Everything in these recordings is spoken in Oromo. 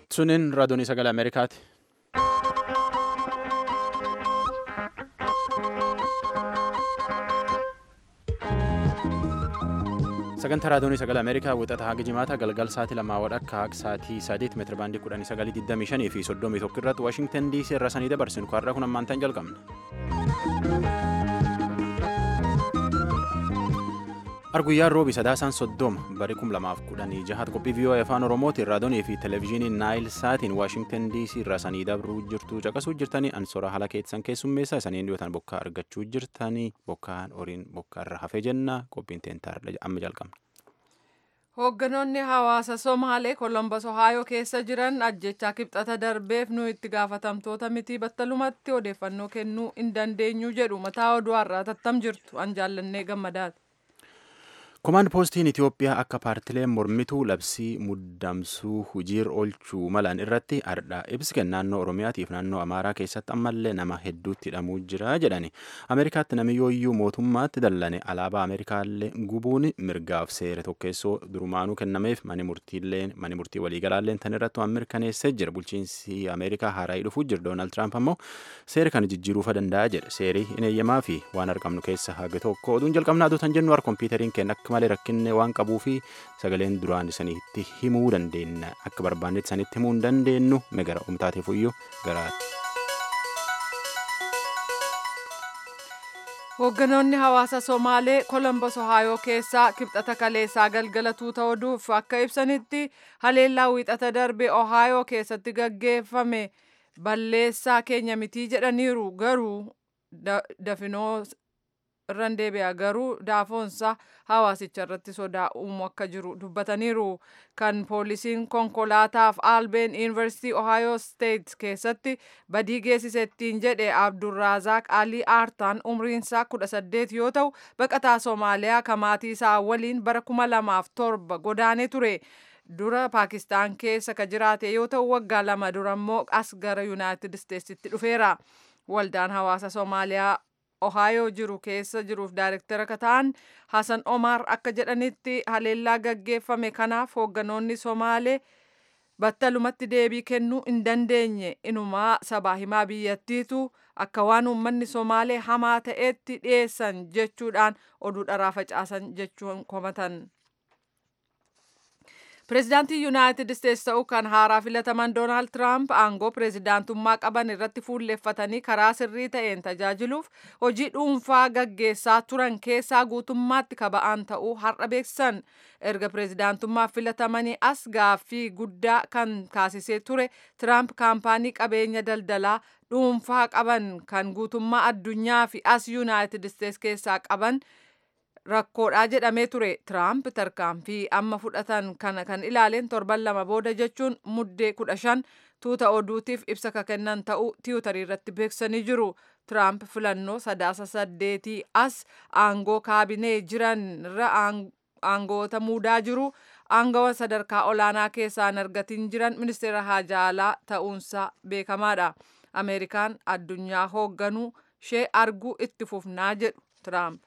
Sunin raadiyoon sagalee Ameerikaati. Sagantaa raadiyoon sagalee Ameerikaa wixata haga jimaata galgal sa'aatii lamaa wadhakka haga sa'aatii sadeet meetira baandii kudhanii sagalii digdamii shanii fi soddomii tokko irratti Waashingtan DC irra sanii dabarsinu har'a kun ammaan ta'an jalqabna. Arguyyaan roobi sadaasaan soddoma bari kum lamaaf kudhanii jahat qophii viiyoo afaan oromootiin raadiyoonii fi televezyiiniin naayil saatiin waashingtan dc irraa sanii dabruu jirtu caqasuu jirtanii ansora haala keessan keessummeessa isaniin dhiyootaan bokkaa argachuu jirtanii bokkaan horiin bokkaa irra hafee jenna qophiin teentaarra amma jalqabna. Hoogganoonni hawaasa Somaalee Kolombos Ohaayoo keessa jiran ajjechaa kibxata darbeef nu itti gaafatamtoota miti battalumatti odeeffannoo kennuu hin dandeenyu jedhu mataa oduu har'aa tattam jirtu an jaallannee gammadaati. Komaand poostiin Itoophiyaa akka paartileen mormituu labsii muddamsuu hojiir oolchuu malan irratti ardha ibsi kenna naannoo Oromiyaatiif naannoo Amaaraa keessatti ammallee nama hedduutti hidhamuu jira jedhani. Ameerikaatti namni yooyyuu mootummaatti dallane alaabaa Ameerikaallee gubuun mirgaaf seera tokkeessoo durumaanuu kennameef mani murtiilleen mani murtii waliigalaalleen tan irratti waan mirkaneessee jira. Bulchiinsi Ameerikaa haaraa'ii dhufuu jira. Doonaald Tiraamp ammoo seera kana jijjiiruufa danda'a jedhe. Seerii hin eeyyamaa fi waan argamnu keessa haga tokko oduun jalqabnaa aduutan jennu har kompiitariin kenna akka malee rakkinne waan qabuu fi sagaleen duraan isanitti himuu dandeenya akka barbaannetti isanitti himuu hin dandeenyu megara umtaateef iyyuu garaati. Hoogganoonni hawaasa Somaalee Kolombos Ohaayoo keessaa kibxata kaleessaa galgala tuuta oduuf akka ibsanitti haleellaa wiixata darbe Ohaayoo keessatti gaggeeffame balleessaa keenya mitii jedhaniiru garuu dafinoo irraan deebi'a garuu daafoonsa hawaasicha irratti sodaa uumuu akka jiru dubbataniiru kan poolisiin konkolaataaf albeen yuunivarsiitii ohayoo steet keessatti badii geessisettiin jedhe abdurraazaaq alii aartaan umriinsaa kudha saddeet yoo ta'u baqataa soomaaliyaa kamaatii isaa waliin bara kuma lamaaf torba godaanee ture. dura paakistaan keessa ka jiraate yoo ta'u waggaa lama dura immoo as gara yuunaayitid isteetsitti dhufeera waldaan hawaasa soomaaliyaa ohaayoo jiru keessa jiruuf daayirektara akka ta'an hasan omaar akka jedhanitti haleellaa gaggeeffame kanaaf hoogganoonni somaalee battalumatti deebii kennuu hin dandeenye inumaa sabaa himaa biyyattiitu akka waan uummanni somaalee hamaa ta'etti dhiyeessan jechuudhaan oduu dharaa facaasan jechuun komatan. Pireezidaantii Yuunaayitid Isteetsi ta'uu kan haaraa filataman Doonaald Tiraamp aangoo pireezidaantummaa qaban irratti fuulleeffatanii karaa sirrii ta'een tajaajiluuf hojii dhuunfaa gaggeessaa turan keessaa guutummaatti kaba'aan ta'uu har'a beeksisan. Erga pireezidaantummaaf filatamanii as gaaffii guddaa kan kaasisee ture Tiraamp kaampaanii qabeenya daldalaa dhuunfaa qaban kan guutummaa addunyaa fi as Yuunaayitid Isteetsi keessaa qaban. rakkoodhaa jedhamee ture tiraamp tarkaanfii amma fudhatan kana kan ilaaleen torban lama booda jechuun muddee kudha shan tuuta oduutiif ibsa ka kennan ta'uu tiwutarii irratti beeksisanii jiru tiraamp filannoo sadaasa saddeetii as aangoo kaabinee jiran irra aangoota muudaa jiru aangawa sadarkaa olaanaa keessaan argatiin jiran ministeera haajaa alaa ta'uunsaa beekamaadha ameerikaan addunyaa hoogganuu ishee arguu itti fufnaa jedhu tiraamp.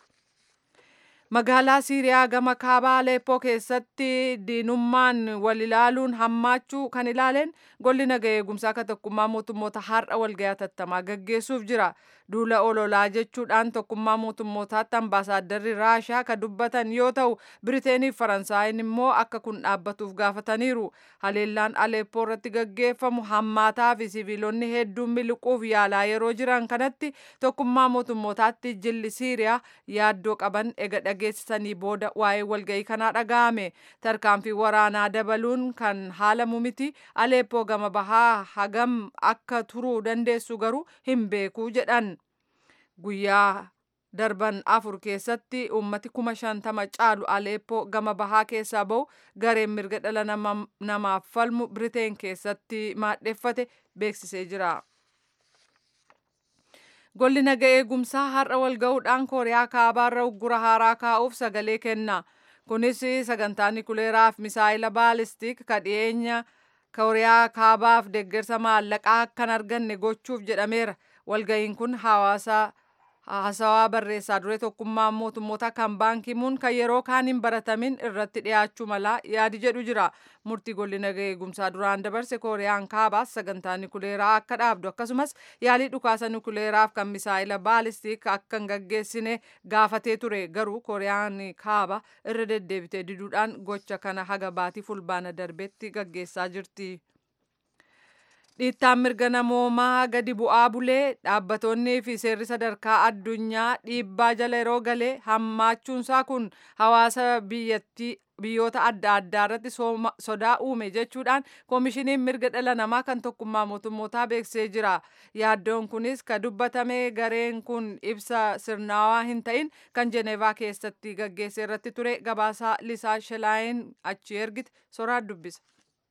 magaalaa siiriyaa gama kaabaa aleeppoo keessatti diinummaan wal ilaaluun hammaachuu kan ilaaleen golli naga eegumsaa akka tokkummaa mootummoota har'a walga'ii hatattamaa gaggeessuuf jira duula ololaa jechuudhaan tokkummaa mootummootaatti ambaasaadarri raashaa ka dubbatan yoo ta'u biriteenii fi faransaayin immoo akka kun dhaabbatuuf gaafataniiru haleellaan aleeppoo irratti gaggeeffamu hammaataa fi siviilonni hedduun miliquuf yaalaa yeroo jiran kanatti tokkummaa mootummootaatti jilli siiriyaa yaaddoo qaban ega dhageessisanii booda waa'ee walga'ii kanaa dhaga'ame tarkaanfii waraanaa dabaluun kan haalamu miti aleeppoo gama bahaa hagam akka turuu dandeessu garuu hin beekuu jedhan guyyaa darban afur keessatti uummati kuma shantama caalu aleeppoo gama bahaa keessaa bahu gareen mirga dhala namaaf falmu biriteen keessatti maadheffate beeksisee jira. Golli naga eegumsaa har'a wal ga'uudhaan kooriyaa kaabaarra uggura haaraa kaa'uuf sagalee kenna. Kunis sagantaa nikuleeraa fi misaayila baalistik ka dhiyeenya kooriyaa kaabaaf deeggarsa maallaqaa akkan arganne gochuuf jedhameera. Walga'iin kun hawaasa haasawaa barreessaa duree tokkummaa mootummoota kan baankimuun kan yeroo kaan hin baratamin irratti dhiyaachuu mala yaadi jedhu jira murtii golli nagaa eegumsaa duraan dabarse kooriyaan kaabaas sagantaa nukuleeraa akka dhaabdu akkasumas yaalii dhukaasa nukuleeraaf kan misaa'ila baalistiik akka hin gaggeessine gaafatee ture garuu kooriyaan kaaba irra deddeebitee diduudhaan gocha kana haga baatii fulbaana darbetti gaggeessaa jirti. dhiittaan mirga namoomaa gadi bu'aa bulee dhaabbatoonnii fi seerri sadarkaa addunyaa dhiibbaa jala yeroo galee hammaachuunsaa kun hawaasa biyyattii biyyoota adda addaa irratti sodaa uume jechuudhaan koomishiniin mirga dhala namaa kan tokkummaa mootummootaa beeksisee jira yaaddoon kunis ka dubbatame gareen kun ibsa sirnaawaa hin ta'in kan jeneevaa keessatti gaggeesse irratti ture gabaasaa lisaa shelaayin achi ergite soraa dubbisa.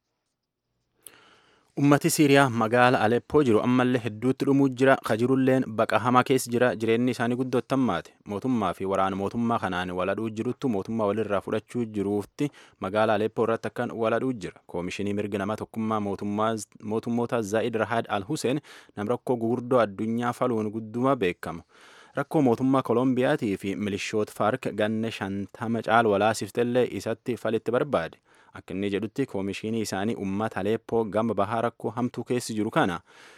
ummati siiriyaa magaala aleppoo jiru ammallee hedduutti dhumuu jira kajirulleen baqa hamaa keessa jira jireenyi isaanii guddottammaate mootummaa fi waraana mootummaa kanaan waladhuu jiruttu mootummaa walirraa fudhachuu jiruufti magaala aleppoo irratti akkan waladhuu jira koomishinii mirga nama tokkummaa mootummoota zaa'id rahaad al huseen nam rakkoo gurguddoo addunyaa faluun gudduma beekamu rakkoo mootummaa kolombiyaatii fi milishoota faark ganne shantama caal walaasiftellee isatti falitti barbaade akka inni jedhutti koomishinii isaanii uummata aleeppoo gama bahaa rakkoo hamtuu keessi jiru kana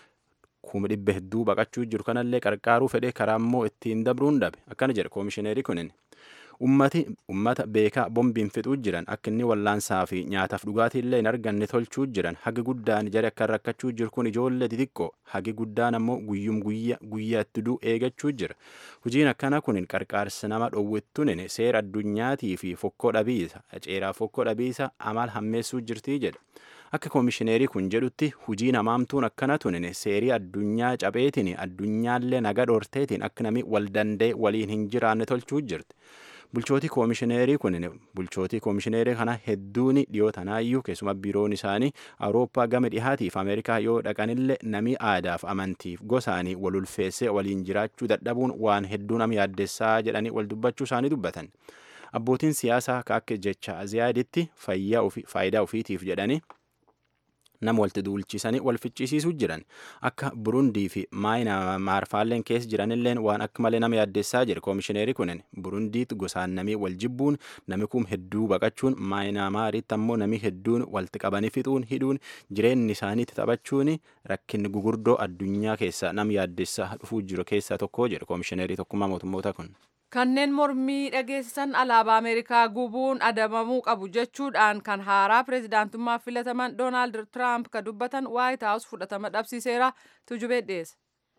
kuma dhibba hedduu baqachuu jiru kanallee qarqaaruu fedhe karaa immoo ittiin dabruun dhabe akkana jedhe koomishineerii kunin ummati ummata beekaa bombiin fixuu jiran akka inni wallaansaa fi nyaataaf dhugaatiillee hin arganne tolchuu jiran hagi guddaan jari akka rakkachuu jiru kun ijoollee xixiqqoo hagi guddaan ammoo guyyum guyya guyyaatti duu eegachuu jira hojiin akkana kun qarqaarsa nama dhowwittunin seera addunyaatii fi fokkoo dhabiisa aceeraa fokkoo dhabiisa amal hammeessuu jirtii jedha akka koomishineerii kun jedhutti hujii namaamtuun akkana tunin seerii addunyaa cabeetiin addunyaallee naga dhorteetiin akka nami wal danda'e waliin hin jiraanne tolchuu jirti. bulchootii koomishineerii kun bulchootii koomishineerii kana hedduun dhiyoo tanaayyuu keessuma biiroon isaanii awurooppaa gama dhihaatiif ameerikaa yoo dhaqanillee namii aadaaf amantiif gosaanii wal ulfeessee waliin jiraachuu dadhabuun waan hedduu nama yaaddessaa jedhanii wal dubbachuu isaanii dubbatan abbootiin siyaasaa akka jecha aziyaaditti faayidaa ofiitiif jedhanii nama walitti duulchisanii wal ficcisiisuu jiran akka burundii fi maarfaalleen keessa jiranilleen waan akka malee nama yaaddessaa jira koomishineerii kunin burundiitti gosaan namii wal jibbuun nami kum hedduu baqachuun maayinaamaaritti ammoo namii hedduun walitti qabanii fixuun hidhuun jireenyi isaaniitti taphachuun rakkinni gugurdoo addunyaa keessa nama yaaddessaa dhufuu jiru keessaa tokko jedha koomishineerii tokkummaa mootummoota kun. kanneen mormii dhageessisan alaabaa ameerikaa gubuun adabamuu qabu jechuudhaan kan haaraa pireezidaantummaaf filataman doonaald tiraamp ka dubbatan waayit haawus fudhatama dhabsiiseera tujubee dhiyeesse.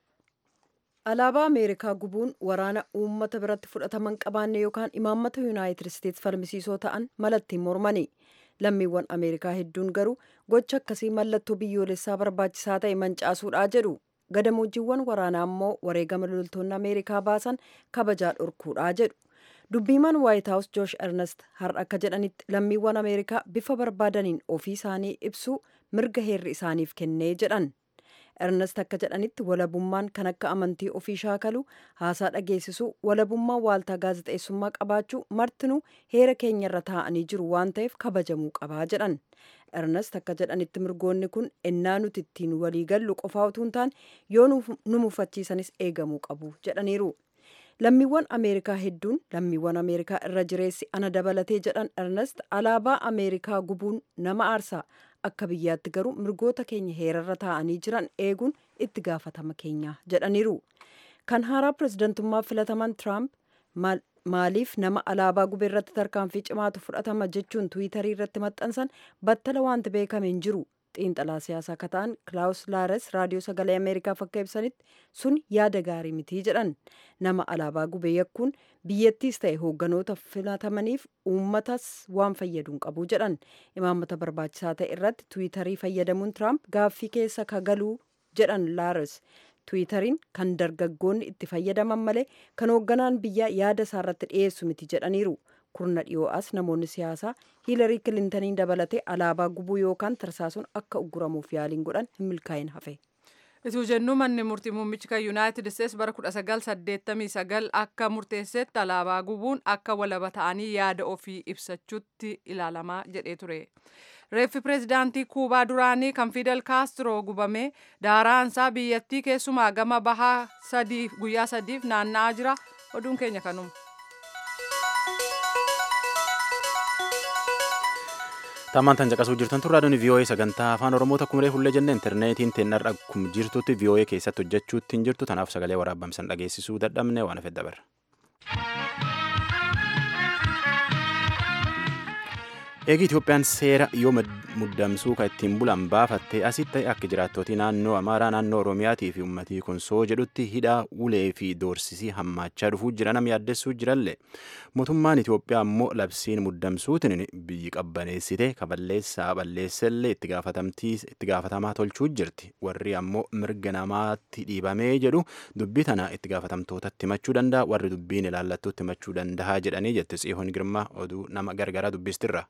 alaabaa ameerikaa gubuun waraana uummata biratti fudhataman qabaanne yookaan imaammata yuunaayitid isteetsi falmisiisoo ta'an malattiin mormani lammiiwwan ameerikaa hedduun garuu gocha akkasii mallattoo biyyoolessaa barbaachisaa ta'e mancaasuudhaa jedhu gadamoojiiwwan waraanaa immoo wareegama loltoonni ameerikaa baasan kabajaa dhorkuudhaa jedhu dubbiimaan waayit haawus joosh ernest har'a akka jedhanitti lammiiwwan ameerikaa bifa barbaadaniin ofii isaanii ibsuu mirga heerri isaaniif kennee jedhan ernest akka jedhanitti walabummaan kan akka amantii ofii shaakaluu haasaa dhageessisuu walabummaan waaltaa gaazexeessummaa qabaachuu martinuu heera keenyarra taa'anii jiru waan ta'eef kabajamuu qabaa jedhan ernest akka jedhanitti mirgoonni kun ennaa nuti ittiin walii gallu qofaa utuu hin taane yoo nu mufachiisanis eegamuu qabu jedhaniiru lammiiwwan ameerikaa hedduun lammiiwwan ameerikaa irra jireessi ana dabalatee jedhan ernest alaabaa ameerikaa gubuun nama aarsaa akka biyyaatti garuu mirgoota keenya heerarra taa'anii jiran eeguun itti gaafatama keenya jedhaniiru kan haaraa pireezidantummaa filataman tiraamp maaliif nama alaabaa gubee irratti tarkaanfii cimaatu fudhatama jechuun tiwiitarii irratti maxxansan battala wanti beekame hin jiru xiinxalaa siyaasaa akka ta'an kilaawus laares raadiyoo sagalee ameerikaaf akka ibsanitti sun yaada gaarii mitii jedhan nama alaabaa gubee yakkuun biyyattiis ta'e hoogganoota filatamaniif uummatas waan fayyaduun qabu jedhan imaammata barbaachisaa ta'e irratti tiwiitarii fayyadamuun tiraamp gaaffii keessa kagaluu jedhan laares tiwiitariin kan dargaggoonni itti fayyadaman malee kan hoogganaan biyyaa yaada isaarratti dhiyeessu miti jedhaniiru kurna dhiyoo as namoonni siyaasaa hiilarii kilintaniin dabalatee alaabaa gubuu yookaan tarsaasuun akka ugguramuuf yaaliin godhan hin milkaa'in hafe. Ituu jennuu manni murtii muummichi kan yuunaayitid isteetsi bara 1989 akka murteessetti alaabaa gubuun akka walaba ta'anii yaada ofii ibsachuutti ilaalamaa jedhee ture. reeffi pireezidaantii kuubaa duraanii kan fidel kaastro gubamee daaraansaa biyyattii keessumaa gama bahaa sadiif guyyaa sadiif naanna'aa jira oduun keenya kanuma. Tammaan tan caqasuu jirtan turraa duni VOA sagantaa afaan Oromoo takkumree hullee jenne intarneetiin teennarra akkuma jirtutti VOA keessatti hojjechuutti hin jirtu tanaaf sagalee waraabamsan dhageessisuu dadhabne waan hafe dabarra. Eegi Itoophiyaan seera yoo muddamsuu kan ittiin bulan baafattee asitti ta'e akka jiraattootii naannoo Amaaraa naannoo Oromiyaatii fi uummatii Konsoo jedhutti hidhaa ulee fi doorsisii hammaachaa dhufuu jira nama yaaddessuu jirallee. Mootummaan Itoophiyaa immoo labsiin muddamsuutiin biyyi qabbaneessite kaballeessaa balleessellee itti gaafatamaa tolchuu jirti. Warri ammoo mirga namaatti dhiibamee jedhu dubbii tana itti gaafatamtootatti himachuu danda'a warri dubbiin ilaallattuutti himachuu danda'a jedhanii jette Tsiyoon Girmaa oduu nama gargaraa dubbistirra.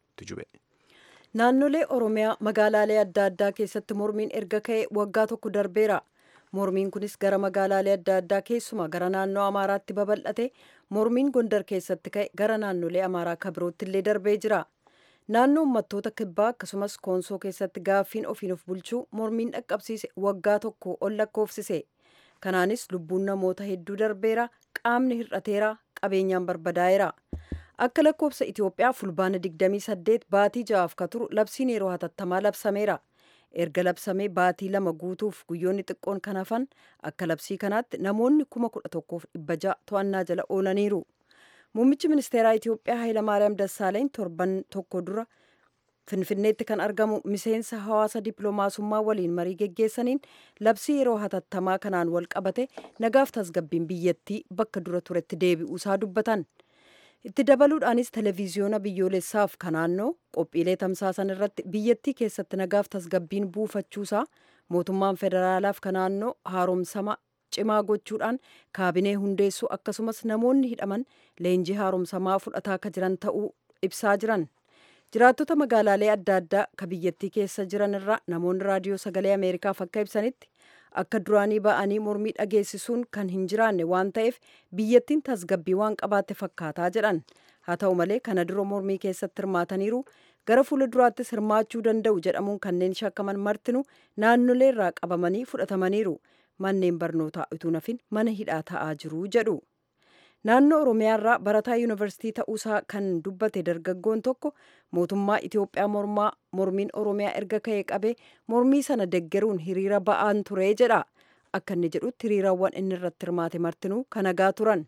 Naannolee Oromiyaa magaalaalee adda addaa keessatti mormiin erga ka'e waggaa tokko darbeera. Mormiin kunis gara magaalaalee adda addaa keessumaa gara naannoo Amaaraatti babal'ate mormiin Gondar keessatti ka'e gara naannolee Amaaraa akka birootti illee darbee jira. Naannoo uummattoota kibbaa akkasumas koonsoo keessatti gaaffiin ofiin of bulchuu mormiin dhaqqabsiise waggaa tokko ol lakkoofsise. Kanaanis lubbuun namoota hedduu darbeera, qaamni hir'ateera, qabeenyaan barbadaa'eera. Akka lakkoofsa Itoophiyaa fulbaana 28 baatii ja'aaf ka turu labsiin yeroo hatattamaa labsameera. Erga labsamee baatii lama guutuuf guyyoonni xiqqoon kan hafan akka labsii kanaatti namoonni kuma kudha tokkoof dhibba ja'a to'annaa jala oolaniiru. Muummichi ministeeraa Itoophiyaa Hayilamaariyaam Dassaaleny torban tokko dura Finfinneetti kan argamu miseensa hawaasa dippiloomaasummaa waliin marii geggeessaniin labsii yeroo hatattamaa kanaan wal qabate nagaaf tasgabbiin biyyattii bakka dura turetti deebi'uusaa dubbatan. itti dabaluudhaanis televiziyoona biyyoolessaaf kan naannoo qophiilee tamsaasan irratti biyyattii keessatti nagaaf tasgabbiin buufachuusaa mootummaan federaalaaf kan naannoo haaromsama cimaa gochuudhaan kaabinee hundeessuu akkasumas namoonni hidhaman leenjii haaromsamaa fudhataa akka jiran ta'uu ibsaa jiran. jiraattota magaalaalee adda addaa ka biyyattii keessa jiran irraa namoonni raadiyoo sagalee ameerikaaf akka ibsanitti akka duraanii ba'anii mormii dhageessisuun kan hin jiraanne waan ta'eef biyyattiin tasgabbii waan qabaatte fakkaataa jedhan haa ta'u malee kana dura mormii keessatti hirmaataniiru gara fuula duraattis hirmaachuu danda'u jedhamuun kanneen shakkaman martinu naannolee irraa qabamanii fudhatamaniiru manneen barnootaa utuu nafin mana hidhaa ta'aa jiru jedhu. naannoo oromiyaarraa barataa yuunivarsiitii ta'uusaa kan dubbate dargaggoon tokko mootummaa itiyoophiyaa mormaa mormiin oromiyaa erga ka'ee qabee mormii sana deggeruun hiriira ba'aan ture jedha akka inni jedhutti hiriirawwan inni irratti hirmaate martinuu kan nagaa turan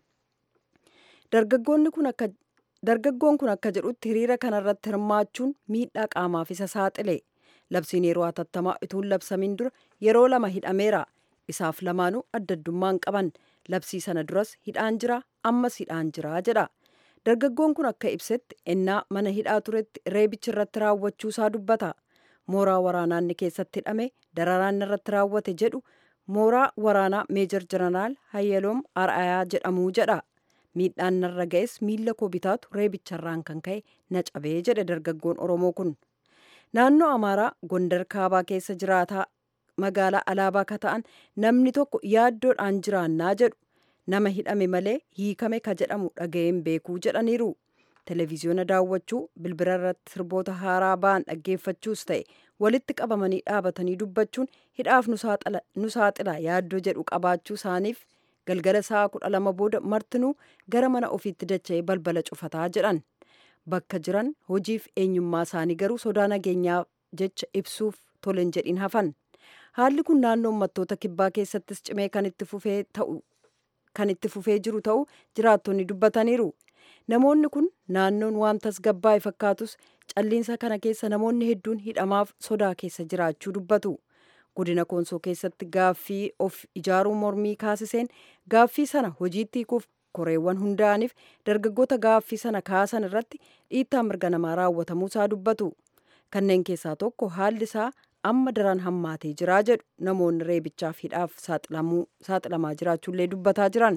dargaggoonni kun akka dargaggoon kun akka jedhutti hiriira kanarratti hirmaachuun miidhaa qaamaaf isa saaxile labsiin yeroo hatattamaa utuun labsamiin dura yeroo lama hidhameera isaaf lamaanuu addaddummaan qaban labsii sana duras hidhaan jira ammas hidhaan jira jedha dargaggoon kun akka ibsetti ennaa mana hidhaa turetti reebichi irratti raawwachuusaa dubbata mooraa waraanaa inni keessatti hidhame dararaan irratti raawwate jedhu mooraa waraanaa meejor jeneraal hayyaloom ar'ayaa jedhamuu jedha miidhaan narra ga'es miilla koo bitaatu reebicharraan kan ka'e na cabee jedhe dargaggoon oromoo kun naannoo amaaraa gondar kaabaa keessa jiraataa magaalaa alaabaa ka ta'an namni tokko yaaddoodhaan jiraannaa jedhu nama hidhame malee hiikame ka jedhamu dhaga'een beekuu jedhaniiru televiziyoona daawwachuu bilbila irratti sirboota haaraa ba'an dhaggeeffachuus ta'e walitti qabamanii dhaabatanii dubbachuun hidhaaf nu saaxila yaaddoo jedhu qabaachuu isaaniif galgala sa'a kudha lama booda martinuu gara mana ofiitti dacha'ee balbala cufataa jedhan bakka jiran hojiif eenyummaa isaanii garuu sodaa nageenyaa jecha ibsuuf tolen jedhin hafan haalli kun naannoo uummattoota kibbaa keessattis cimee kan itti fufee ta'u kan itti fufee jiru ta'uu jiraattonni dubbataniiru namoonni kun naannoon waan tasgabbaa'e fakkaatus calliinsa kana keessa namoonni hedduun hidhamaaf sodaa keessa jiraachuu dubbatu godina koonsoo keessatti gaaffii of ijaaruu mormii kaasiseen gaaffii sana hojiitti hiikuuf koreewwan hundaa'aniif dargaggoota gaaffii sana kaasan irratti dhiittaa mirga namaa raawwatamuusaa dubbatu kanneen keessaa tokko haalli isaa amma daran hammaatee jiraa jedhu namoonni reebichaaf hidhaaf saaxilamaa jiraachuullee dubbataa jiran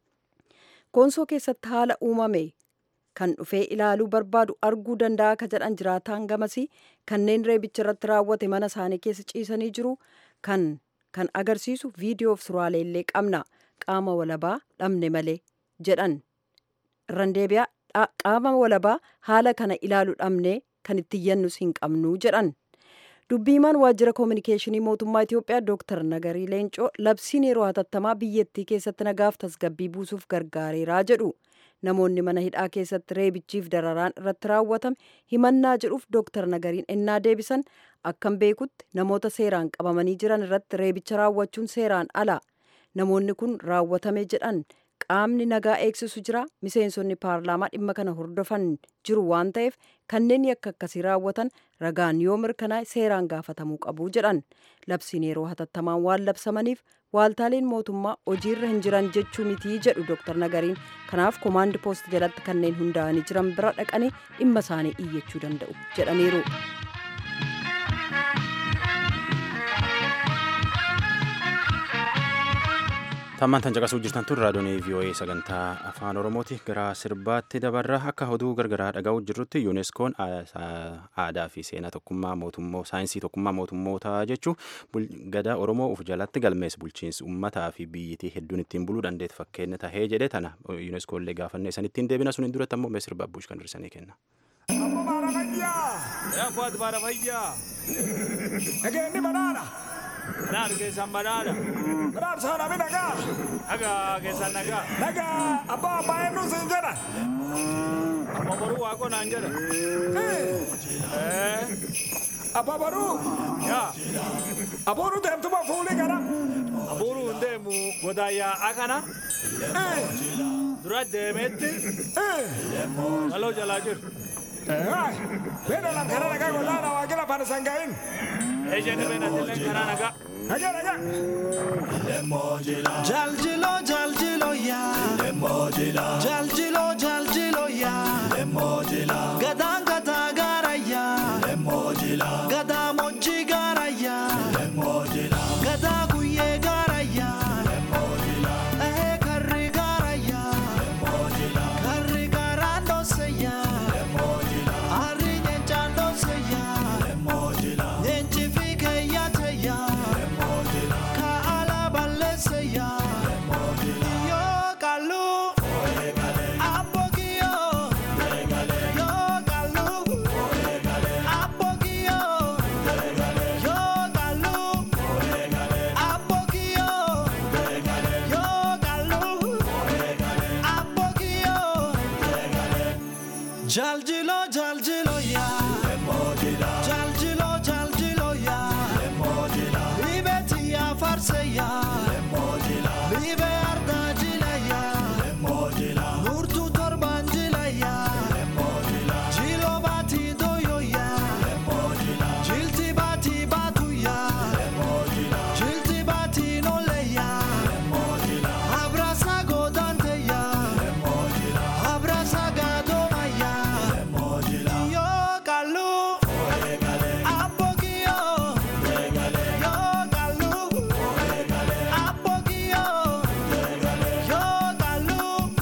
koonsoo keessatti haala uumame kan dhufee ilaaluu barbaadu arguu danda'a ka jedhan jiraataan gamasii kanneen reebicha irratti raawwate mana isaanii keessa ciisanii jiru kan kan agarsiisu viidiyoof suuraalee illee qabna qaama walabaa dhabne malee jedhan irran deebi'aa qaama walabaa haala kana ilaalu dhabne kan itti iyyannus hin qabnu jedhan. dubbiimaan waajjira koominikeeshinii mootummaa Itoophiyaa Dr. Nagarii Leencoo labsiin yeroo hatattamaa biyyattii keessatti nagaaf tasgabbii buusuuf gargaareeraa jedhu. Namoonni mana hidhaa keessatti reebichiif dararaan irratti raawwatame himannaa jedhuuf Dr. Nagariin ennaa deebisan akkan beekutti namoota seeraan qabamanii jiran irratti reebicha raawwachuun seeraan ala. Namoonni kun raawwatame jedhan qaamni nagaa eegsisu jira miseensonni paarlaamaa dhimma kana hordofan jiru waan ta'eef kanneen yakka akkasii raawwatan ragaan yoo mirkanaa'e seeraan gaafatamuu qabu jedhan labsiin yeroo hatattamaan waan labsamaniif waaltaaleen mootummaa hojiirra hin jiran jechuu mitii jedhu dooktar nagariin kanaaf koomaandi poost jalatti kanneen hundaa'anii jiran bira dhaqanii dhimma isaanii iyyachuu danda'u jedhaniiru. Tammaan tan caqasuu jirtan tun raadiyoon VOA sagantaa afaan Oromooti gara sirbaatti dabarra akka oduu gargaraa dhaga'uu jirrutti yuuneskoon aadaa fi seenaa tokkummaa mootummoo saayinsii tokkummaa mootummootaa jechuun gadaa Oromoo uf jalatti galmees bulchiinsi uummataa fi biyyitii hedduun ittiin buluu dandeetti fakkeenya tahee jedhe tana yuuneskoollee gaafanne san ittiin deebina sun hin duratti ammoo mee sirba abbuush kan dursanii kenna. Ammoo baara fayyaa. Yaa kuwaati baara fayyaa. Dhageenyi banaadha. Banaadha keessaan banaadha. Banaadha saana mi nagaa. Nagaa keessaan nagaa. Nagaa abbaa abbaa eenyuun siin jedha. Amma boruu waaqoo naan jedha. Abbaa boruu. Yaa. Abuuruu deemtuma fuulii gara. Abuuruu hin deemu godaayyaa akana. Dura deemeetti. Galoo jalaa jiru. Beena lam kana nagaa godaana waa gila fana sangaa'in. Ejjenni beena dilleen kana nagaa. Nagaa nagaa. Jaljilo jaljilo ya Jaljilo jaljilo ya Gadaan gadaa gaara ya Gadaa moji gaara ya Gadaa guyyee gaara ya Eh karri gaara ya Karri gaaraan dhoose ya Arri nyeenchaan dhoose ya Nyeenchi fi keeyyaate ya Ka ala balleesse ya Yo kalu Abogio Yo kalu Abogio Yo kalu Abogio Yo kalu Abogio Jaljilo jaljilo ya Jaljilo jaljilo ya Libeti ya farse ya Libe arda jila ya Nurtu torban jila ya Jilo bati doyo ya Jilti bati batu ya Jilti bati nole ya Abrasa godante ya Abrasa gadoma ya Yo kalu Apogio Yo kalu Apogio Yo kalu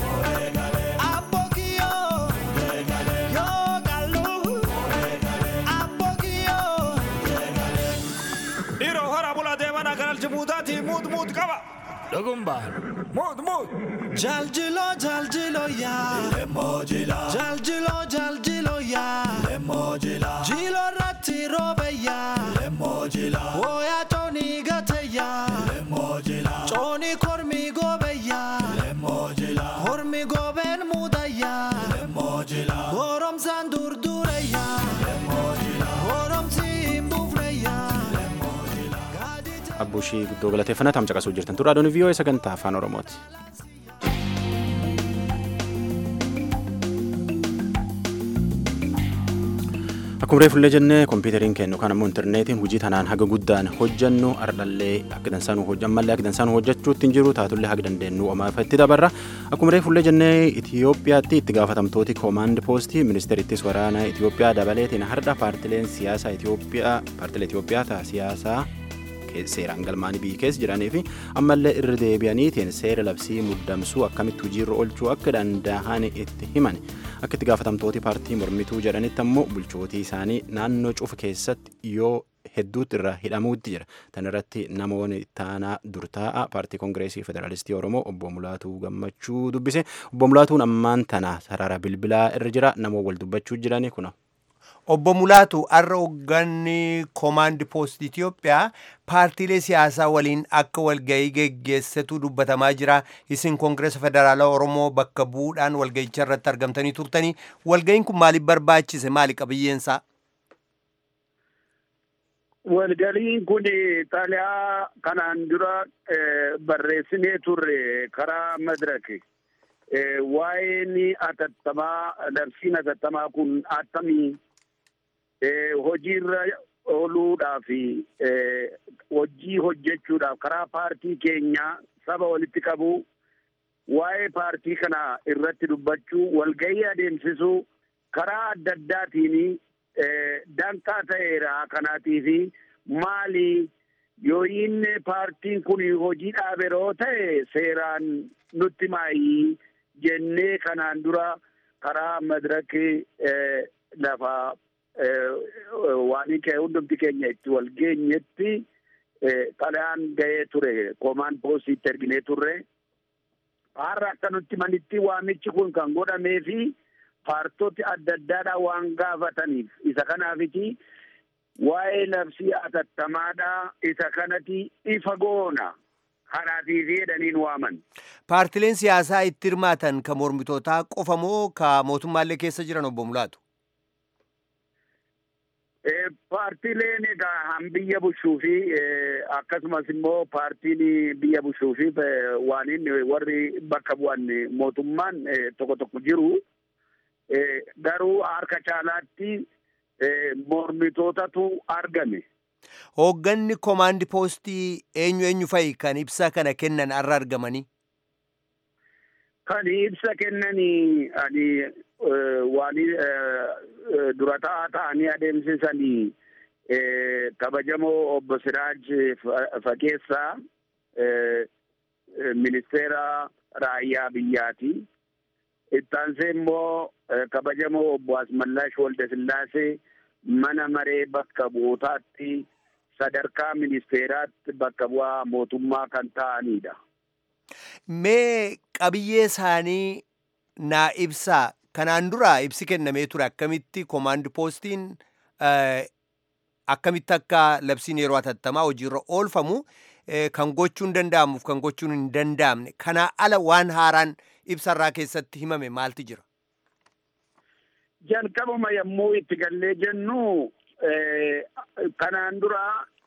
Apogio Yo kalu Apogio Dhiiroo hora bulaa deemanaa kanalchi muutaatii muut muut qaba. Dhugumbaan. Muut muut. Jaljilo jaljilo ya Jaljilo jaljilo ya Jilo ratti robe ya Oya coni gate ya Coni kormi gobe ya Kormi goben muda ya Goromsan durdure ya Goromsi himbufne ya Gadita abbuushii guddoo galateeffannaa tam caqasuu jirtan tun raadiyoon VOA sagantaa afaan Oromooti. Akkuma reefullee jennee kompiitariin kennu kan ammoo intarneetiin hojii tanaan haga guddaan hojjannu ardhallee akka dansaanuu hojjammallee akka dansaanuu hojjachuutti hin jiru taatullee haga dandeenyu omaafatti dabarra. Akkuma reefullee jennee Itoophiyaatti itti gaafatamtooti koomaand poostii ministeerittis waraana Itoophiyaa dabaleetiin har'a paartileen siyaasaa Itoophiyaa paartilee Itoophiyaa ta'a siyaasaa seeraan galmaanii biyyi keessa jiranii fi ammallee irra deebi'aniitiin seera labsii muddamsuu akkamitti hojiirra oolchuu akka danda'an itti himan akka itti gaafatamtooti paartii mormituu jedhanitti ammoo bulchootii isaanii naannoo cufa keessatti yoo hedduutti irra hidhamuutti jira tan irratti namoonni taanaa durtaa'a paartii koongireesii federaalistii oromoo obbo mulaatuu gammachuu dubbise obbo mulaatuun ammaan tana sarara bilbilaa irra jira namoo wal dubbachuu jirani kuna. Obbo Mulaatu har'a hoogganni koomaandi poostii Itiyoophiyaa paartiilee siyaasaa waliin akka walgahii geggeessetu dubbatamaa jira. Isin Koongireesa Federaalaa Oromoo bakka bu'uudhaan walgahicha irratti argamtanii turtanii. Walgahiin kun maaliif barbaachise? Maali qabiyyeensaa? Walgahiin kun xalayaa kanaan dura barreessinee turre karaa madrake. Waa'een atattamaa labsiin atattamaa kun attamii hojiirra ooluudhaaf hojii hojjechuudhaaf karaa paartii keenya saba walitti qabu waa'ee paartii kana irratti dubbachuu walgahii adeemsisuu karaa adda addaatiin danqaa ta'eera kanaatiif maali yoo inni paartiin kun hojii dhaaberoo ta'e seeraan nutti maayii jennee kanaan dura karaa madirakii lafa waan ka'e hundumti keenya itti wal geenyetti xalayaan ga'ee ture koomaan poostiitti erginee turre har'a akka nutti manitti waamichi kun kan godhamee fi paartoti adda addaadhaa waan gaafataniif isa kanaafiti waa'ee labsii atattamaadhaa isa kanati ifa goona kanaatiif jedhaniin waaman. Paartileen siyaasaa itti hirmaatan ka mormitootaa qofa moo ka mootummaallee keessa jiran obbo Mulaatu? Paartiileen egaa han biyya bushuu fi akkasumas immoo paartiin biyya bushuu fi waan inni warri bakka bu'an mootummaan tokko tokko jiru. Garuu harka caalaatti mormitootatu argame. Hoogganni koomaandi poostii eenyu eenyu fa'i kan ibsa kana kennan har'a argamanii? Kan ibsa kennanii ani waan durataa ta'anii adeemsisanii kabajamoo obbo Siraaj Fageessaa ministeera raayyaa biyyaati. Ittaansee immoo kabajamoo obbo Asmallash Waldasillaasee mana maree bakka bu'ootaatti sadarkaa ministeeraatti bakka bu'aa mootummaa kan ta'anidha. Mee qabiyyee isaanii naa ibsaa kanaan dura ibsi kennamee ture akkamitti koomaandi poostiin akkamitti akka labsiin yeroo atattamaa hojiirra oolfamu kan gochuun danda'amuuf kan gochuun hin danda'amne kanaa ala waan haaraan ibsarraa keessatti himame maalti jira? Jalqabuma yommuu itti gallee jennu kanaan dura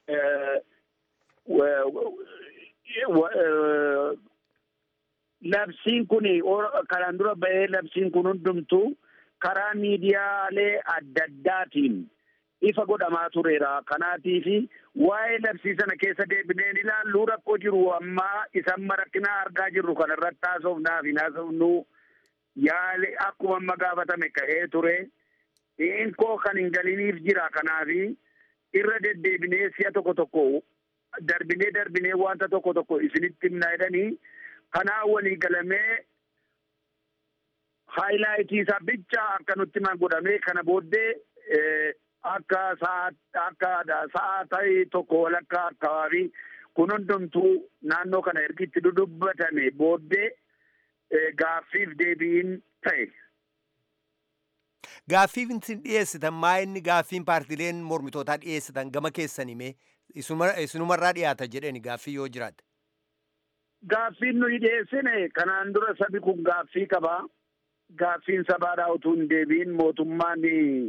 labsiin kun kanaan dura ba'ee labsiin kun hundumtu karaa miidiyaalee adda addaatiin ifa godhamaa tureera. Kanaatiif waa'ee labsii sana keessa deebineen ilaallu rakkoo jiru ammaa isan rakkinaa argaa jirru kanarratti haasofnaaf hin haasofnu yaali akkuma amma gaafatame ka'ee ture. Inkoo kan hin galiniif jira kanaaf irra deddeebinee si'a tokko tokko darbinee darbinee wanta tokko tokko isinitti himna jedhanii kanaa walii galamee haayilaayitii isaa bicha akka nutti himan godhamee kana booddee akka akka sa'a ta'e tokko walakkaa akkawaabii kun hundumtuu naannoo kana ergitti dudubbatame booddee gaaffiif deebiin ta'e. Gaaffiif isin dhiyeessitan maa inni gaaffiin paartileen mormitootaa dhiyeessitan gama keessan himee isinumarraa dhiyaata jedheni gaaffii yoo jiraate. Gaaffiin nuyi dhiyeessine kanaan dura sabi kun gaaffii qaba. Gaaffiin sabaadhaa utuu hin deebiin mootummaan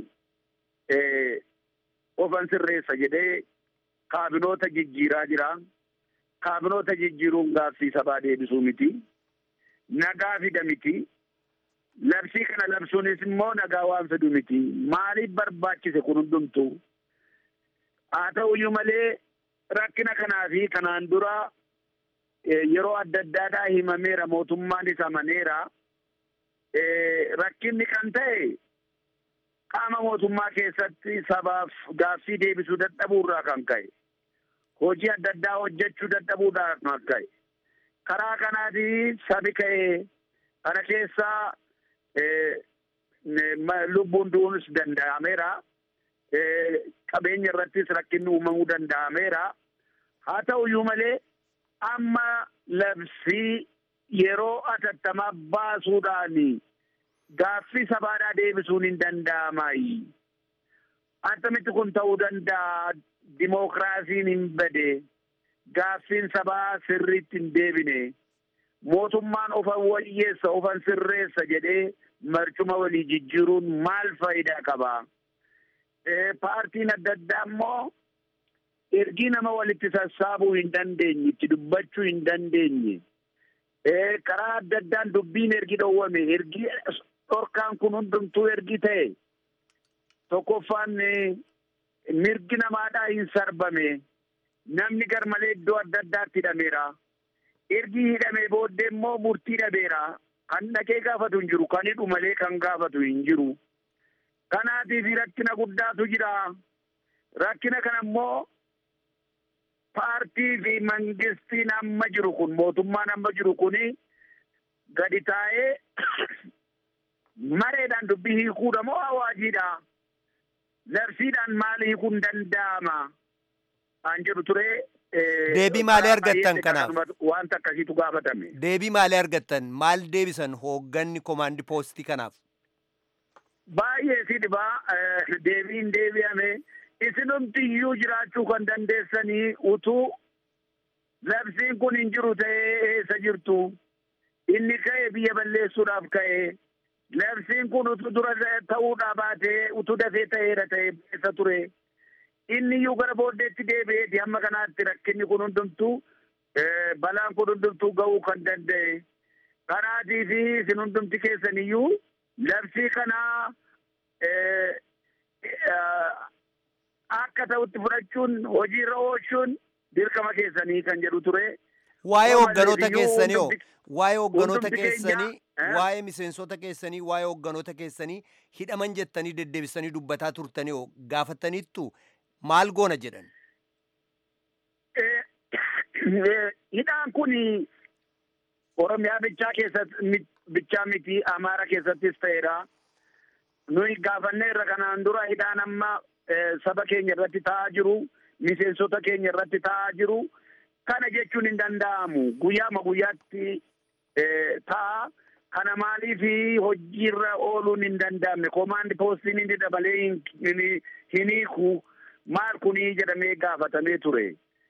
ofan sirreessa jedhee kaabinoota jijjiiraa jira. Kaabinoota jijjiiruun gaaffii sabaa deebisuu miti. Nagaa fida miti. Labsii kana labsuunis immoo nagaa waan fidu miti. Maaliif barbaachise kun hundumtu? Haa ta'uyyuu malee rakkina kanaa fi kanaan dura yeroo adda addaadhaa himameera mootummaanis amaneera. Rakkinni kan ta'e qaama mootummaa keessatti sabaaf gaaffii deebisuu dadhabuurraa kan ka'e. Hojii adda addaa hojjechuu dadhabuudhaa kan ka'e. Karaa kanaatii sabi ka'ee kana keessaa lubbuun du'uunis danda'ameera. Qabeenya irrattis rakkinni uumamuu danda'ameera. Haa ta'uyyuu malee amma labsii yeroo atattamaa baasuudhaan gaaffii sabaadhaa deebisuun hin danda'amaayi. Attamitti kun ta'uu danda'a dimookiraasiin hin bade gaaffiin sabaa sirriitti hin deebine mootummaan ofan wayyeessa ofan sirreessa jedhee marcuma walii jijjiiruun maal faayidaa qaba? Paartiin adda addaa immoo ergii nama walitti sassaabuu hin dandeenye itti dubbachuu hin dandeenye karaa adda addaan dubbiin ergi dhowwame ergii dhorkaan kun hundumtuu ergi ta'e tokkoffaan mirgi namaadhaa hin sarbame namni garmalee iddoo adda addaatti hidhameera ergi hidhamee booddee immoo murtii dhabeera kan dhaqee gaafatu hin jiru kan hidhu malee kan gaafatu hin jiru kanaatiif rakkina guddaatu jira rakkina kana immoo paartii fi mangistiin amma jiru kun mootummaan amma jiru kuni gadi taa'ee mareedhaan dubbii hiikuudha moo awaajiidha labsiidhaan maal hiikuun danda'ama an jedhu ture. Deebii maalii argattan kanaaf? Wanta akkasiitu gaafatame. Deebii maalii argattan? Maal deebisan hoogganni komaandi poostii kanaaf? Baay'ee si dhibaa deebiin deebi'ame. isinumtiyyuu jiraachuu kan dandeessanii utuu labsiin kun hin jiru ta'ee eessa jirtu inni ka'e biyya balleessuudhaaf ka'e labsiin kun utuu dura ta'uudhaa baatee utuu dafee ta'eera ta'e eessa ture inni iyyuu gara booddeetti deebi'eeti hamma kanaatti rakkinni kun hundumtuu balaan kun hundumtuu ga'uu kan danda'e kanaatii fi isin hundumti keessaniyyuu labsii kanaa akka ta'utti fudhachuun hojiirra oolchuun dirqama keessanii kan jedhu ture. Waa'ee hoogganoota keessanii hoo waa'ee hoogganoota keessanii waa'ee miseensota keessanii waa'ee hoogganoota keessanii hidhaman jettanii deddeebisanii dubbataa turtanii hoo gaafataniittu maal goona jedhan. Hidhaan kun Oromiyaa bichaa keessatti bichaa miti Amaara keessattis ta'eera. Nuyi gaafannee irra kanaan dura hidhaan amma saba keenya irratti ta'aa jiru miseensota keenya irratti ta'aa jiru kana jechuun hin danda'amu guyyaama guyyaatti ta'a kana maaliif hojiirra ooluun hin danda'amne komaandi poostiin inni dabalee hin hiiku maal kunii jedhamee gaafatamee ture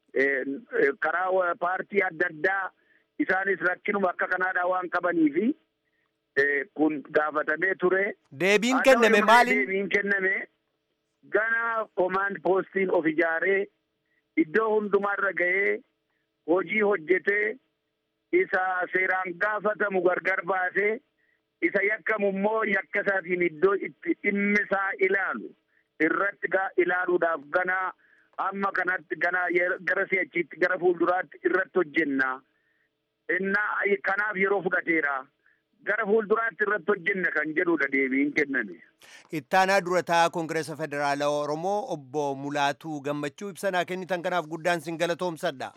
karaa paartii adda addaa isaanis rakkinuma akka kanaadhaa waan qabaniifi kun gaafatamee ture. Deebiin kenname maali? Deebiin kenname gana komaand poostiin of ijaaree iddoo hundumarra ga'ee hojii hojjetee isa seeraan gaafatamu gargar baasee isa yakkamu immoo yakka isaatiin iddoo itti dhimmi isaa ilaalu irratti ilaaluudhaaf gana amma kanatti gana gara si'achiitti gara fuulduraatti irratti hojjenna. Innaa kanaaf yeroo fudhateera. gara fuulduraatti irratti hojjenna kan jedhudha deebiin kenname. Ittaanaa durataa Koongireesa Federaalaa Oromoo obbo Mulaatuu Gammachuu ibsanaa kennitan kanaaf guddaan sin galatoomsadha.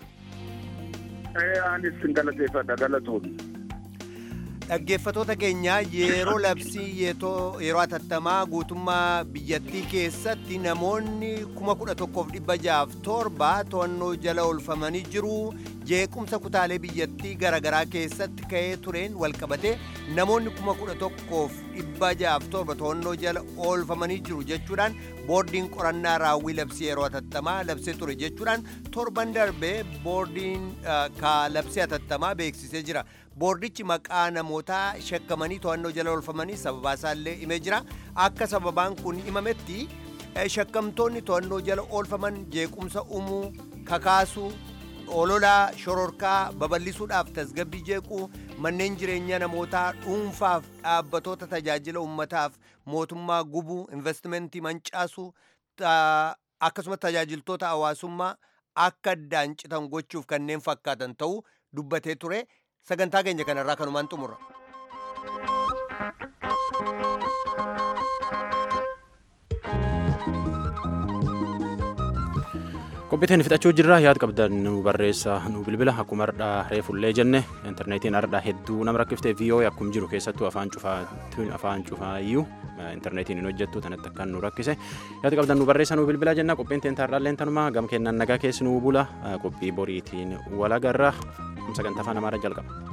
Anis sin galateeffadha galatoomni. Dhaggeeffatoota keenya yeroo labsii yeroo atattamaa guutummaa biyyattii keessatti namoonni kuma kudha tokkoof dhibba jaaf torba to'annoo jala oolfamanii jiru. jeequmsa kutaalee biyyattii garaagaraa keessatti ka'ee tureen walqabate namoonni kuma kudha tokkoof dhibba jaaf torba to'annoo jala oolfamanii jiru jechuudhaan boordiin qorannaa raawwii labsii yeroo atattamaa labsee ture jechuudhaan torban darbee boordiin ka labsii atattamaa beeksisee jira. boordichi maqaa namootaa shakkamanii to'annoo jala oolfamanii sababaa isaallee himee jira akka sababaan kun himametti shakkamtoonni to'annoo jala oolfaman jeequmsa uumuu kakaasuu ololaa shororkaa babal'isuudhaaf tasgabbii jeequu manneen jireenyaa namootaa dhuunfaaf dhaabbatoota tajaajila ummataaf mootummaa gubuu investimentii mancaasuu akkasumas tajaajiltoota hawaasummaa akka addaan citan gochuuf kanneen fakkaatan ta'uu dubbatee ture sagantaa keenya kanarraa kanumaan xumura. qophiitiin fixachuu jirra yaad qabdan nu barreessa nu bilbila akkuma ardhaa reefullee jenne intarneetiin ardhaa hedduu nama rakkiftee viiyoo akkum jiru keessattuu afaan cufaatiin afaan cufaayyuu intarneetiin hin hojjettu tanatti akkan nu rakkise yaad qabdan nu barreessa nu bilbila jenna qophiin teen taarraalleen tanumaa gam kennan nagaa keessi nu bula qophii boriitiin walagarra sagantaa afaan amaaraa jalqaba.